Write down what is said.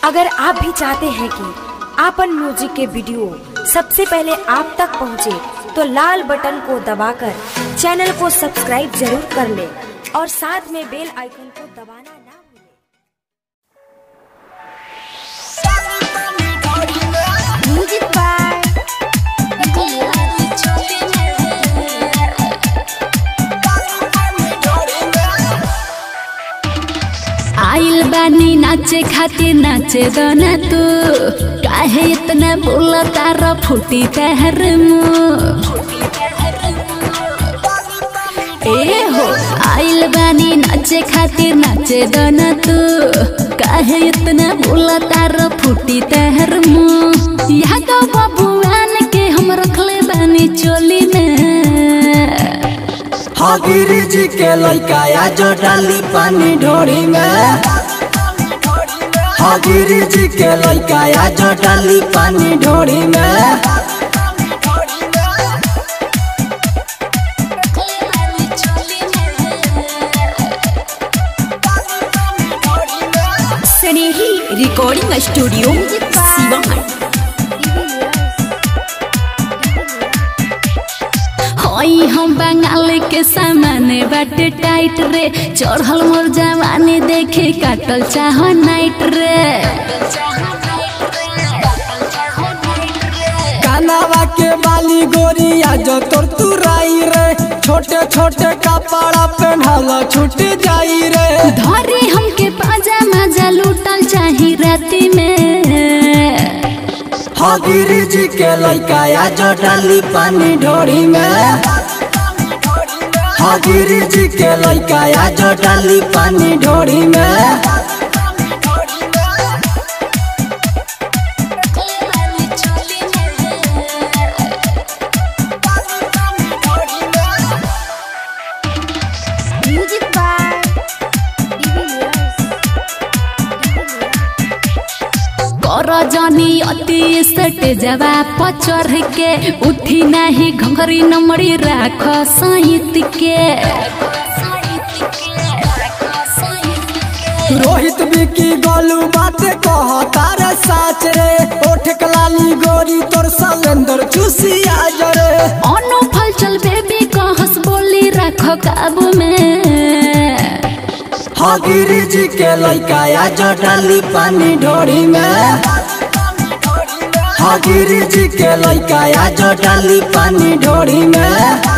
अगर आप भी चाहते हैं कि आपन म्यूजिक के वीडियो सबसे पहले आप तक पहुंचे, तो लाल बटन को दबाकर चैनल को सब्सक्राइब जरूर कर ले और साथ में बेल आइकन को दबाना ना भूलें। म्यूजिक बाय आइल बानी नाचे खातिर नाचे दना तू काहे इतना बोला तारा फूटी तहर मुंह ए हो आइल बानी नाचे खातिर नाचे दना तू काहे इतना बोला तारा फूटी तहर मुंह यहाँ तो बबुआन के हम रखले बानी चोली में हाँ गिरी जी के लड़का या जो डाली पानी ढोरी में हाँ गिरी जी के लड़का या जो डाली पानी ढोरी में स्नेही रिकॉर्डिंग स्टूडियो सिवान हई हम बंगाल के सामाने बाटे टाइट रे चढ़ल मोर जवानी देखे काटल चाह नाइट रे कानावा के बाली गोरिया जो तोर तुराई रे छोटे छोटे कपड़ा पहनल छूट जाई रे धरे हमके पाजा मजा लूटल चाही राती में हाँ गिरी जी के लड़का या जो डाली पानी ढोरी में हाँ गिरी जी के लड़का या जो डाली पानी ढोरी में म्यूजिक बाय कर जनी अति सट जवा पचर के उठी नाही घंघरी नमड़ी राख सहित के रोहित बिकी गोलू बात कह तारे साच रे ओठ कलाली गोरी तोर सलेंदर चूसिया जरे अनु फल चल बेबी कहस बोली राख काबू में हाँ गिरी जी के लड़का या जो डाली पानी ढोरी में हाँ गिरी जी के लड़का या जो डाली पानी ढोरी में